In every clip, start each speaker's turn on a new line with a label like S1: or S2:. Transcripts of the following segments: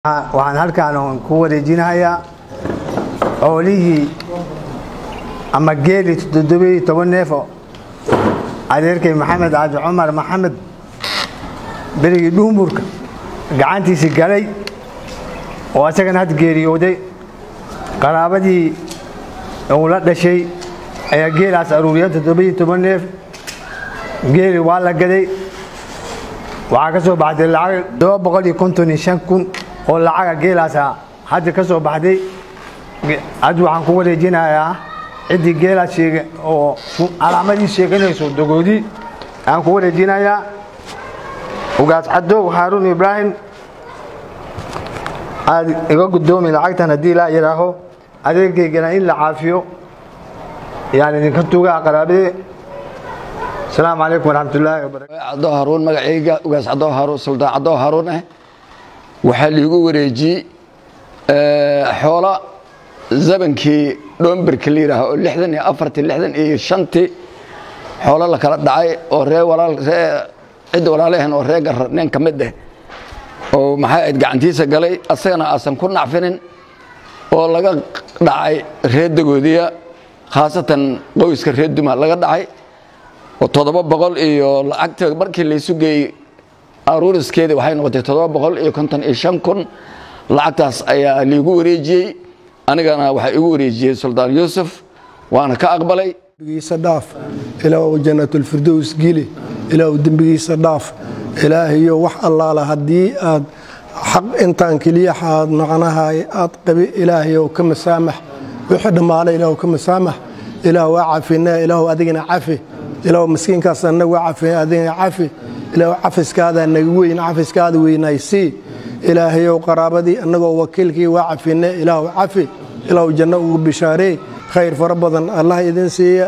S1: waxaan halkaan ku wareejinahayaa xoolihii ama geeli toddobiyo toban neefo adeerkay maxamed caaji cumar maxamed berigii dhuumurka gacantiisii galay oo asagana had geeriyooday qaraabadii uu la dhashay ayaa geelaas aruuriya toddobiyo toban neef geeli waa la gaday waxaa ka soo baxday lacag todoba boqol iyo konton iyo shan kun oo lacaga geelaasa hadda ka soo baxday hadda waxaan ku wareejinayaa ciddii geelaas sheega oo calaamadii sheeganayso dogoodii aan ku wareejinayaa ugaas cadow haaruun ibraahim aad iga gudoomi lacagtan haddii laa yidhaaho adeerkaygana in la caafiyo yaan idinka tugaa qaraabadee asalaamu calaykum waraxmatullaahi wabarakatu
S2: caddo haruun magacayga ugaas caddo haruun suldaan caddo haruun ah waxaa liigu wareejiyey xoola zabankii dhomberka la yidhaaho oo lixdan iyo afartii lixdan iyo shantii xoolo la kala dhacay oo ree walaal ree cidda walaalehen oo ree garra nin ka mid ah oo maxay ahayd gacantiisa galay asagana aasan ku nacfinin oo laga dhacay ree dagoodiya khaasatan qoyska ree duma laga dhacay oo toddoba boqol iyo lacagta markii laysu geeyey aruuriskeedii waxay noqotay toddoba boqol iyo konton iyo shan kun lacagtaas ayaa liigu wareejiyey anigana waxaa igu wareejiyey suldaan yuusuf waana ka aqbalay
S3: dembigiisa dhaaf ilaahu jannatulfirdows geli ilaahu dembigiisa dhaaf ilaahayo wax allaala haddii aad xaq intaan keliya aad macnahay aad qabi ilaahayow ka masaamax wixii dhammaale ilaahu ka masaamax ilaahu waa cafina ilaahu adigana cafi ilaahu miskiinkaas anagu waa cafi adigana cafi ilaahu cafiskaada naga weyn cafiskaada weynaysii ilaahayow qaraabadii annagoo wakiilkii waa cafine ilaahu cafi ilaahu janno ugu bishaaree khayr fara badan allah idin siiya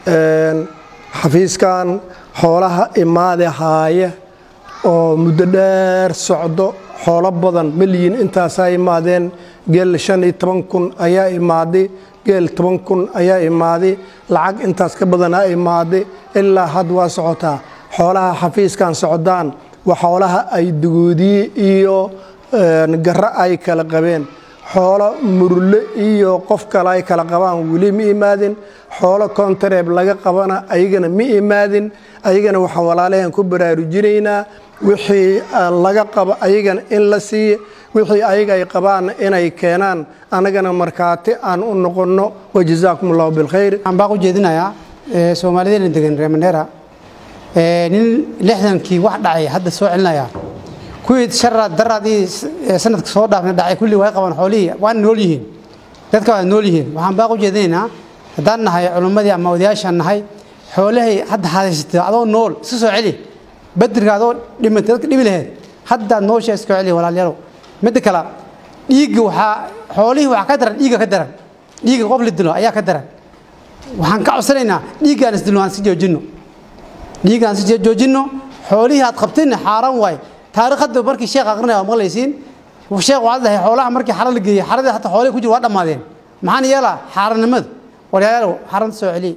S3: xafiiskan xoolaha imaade haaya oo muddo dheer socdo xoolo badan malyiin intaasaa imaadeen geel shan iyo toban kun ayaa imaaday geel toban kun ayaa imaaday lacag intaas ka badanaa imaaday ilaa had waa socotaa xoolaha xafiiskan socdaan waa xoolaha ay dugoodiye iyo garro ay kala qabeen xoolo murule iyo qof kale ay kala qabaan weli ma imaadin xoolo kontareeb laga qabana ayagana ma imaadin ayagana waxaan walaalaheen ku baraarujinaynaa wixii laga qabo ayagana in la siiya wixii ayaga ay qabaanna inay keenaan annagana markhaati aan u noqonno wajazaakum allahu bilkhayr
S4: waxaan baaq u jeedinayaa soomaalideena degan reer mandheera nin lixdankii wax dhacay hadda soo celinaya kuwii sharaad daraadii sanadka soo dhaafna dhacay kulli way qabaan xoolihii waana nool yihiin dadka waa nool yihiin waxaan baaq u jeedinaynaa haddaan nahay culimmadii ama odayaashaan nahay xoolahay hadda hadaysatay adoo nool iska soo celi badirka adoo dhimatay dadka dhibi laheed haddaad noosha iska celi walaalyaalow midda kale dhiigga waxaa xoolihii waxaa ka daran dhiigga ka daran dhiigga qof la dilo ayaa ka daran waxaan ka codsanaynaa dhiiggaan isdilo aan si joojinno dhiiggaan si joojinno xoolihii aad qabtayna xaaraan waay taariikh hadda markii sheekh aqrinaya waa maqlaysiin sheekh waxaad dhahay xoolaha markii xara la geeyey xaradii hataa xoolihii ku jira waa dhammaadeen maxaan yeelaa xaaranimada walyaalaalow xaaranta soo celiye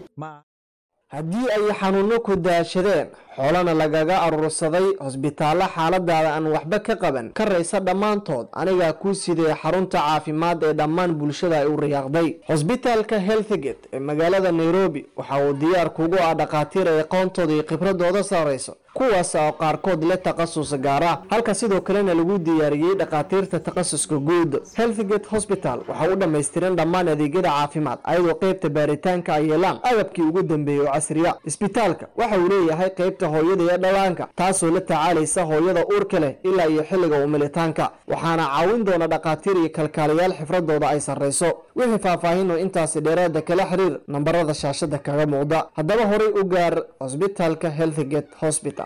S5: haddii ay xanuunno ku daashadeen xoolana lagaga aruursaday hosbitaallo xaaladaada aan waxba ka qaban ka raysa dhammaantood anigaa kuu sidee xarunta caafimaad ee dhammaan bulshada ay u riyaaqday hosbitaalka healthgate ee magaalada nairobi waxa uu diyaar kugu ah dhakhaatiir ay aqoontooda iyo khibradooda sarrayso kuwaas oo qaarkood le takhasus gaar ah halka sidoo kalena lagu diyaariyey dhakhaatiirta takhasuska guud healthgate hosbital waxa u dhammaystiran dhammaan adeegyada caafimaad ayadoo qeybta baaritaanka ay yeelaan agabkii ugu dambeeyey oo casriya isbitaalka waxa uu leeyahay qeybta hooyada iyo dhallaanka taasoo la tacaalaysa hooyada uurka leh ilaa iyo xilliga umilitaanka waxaana caawin doona dhakhaatiir iyo kalkaaliyaal xifradooda ay sarrayso wixii faahfaahinoo intaasi dheeraada kala xiriir nambarada shaashada kaga muuqda haddaba horay u gaar hosbitaalka healthgate hosbital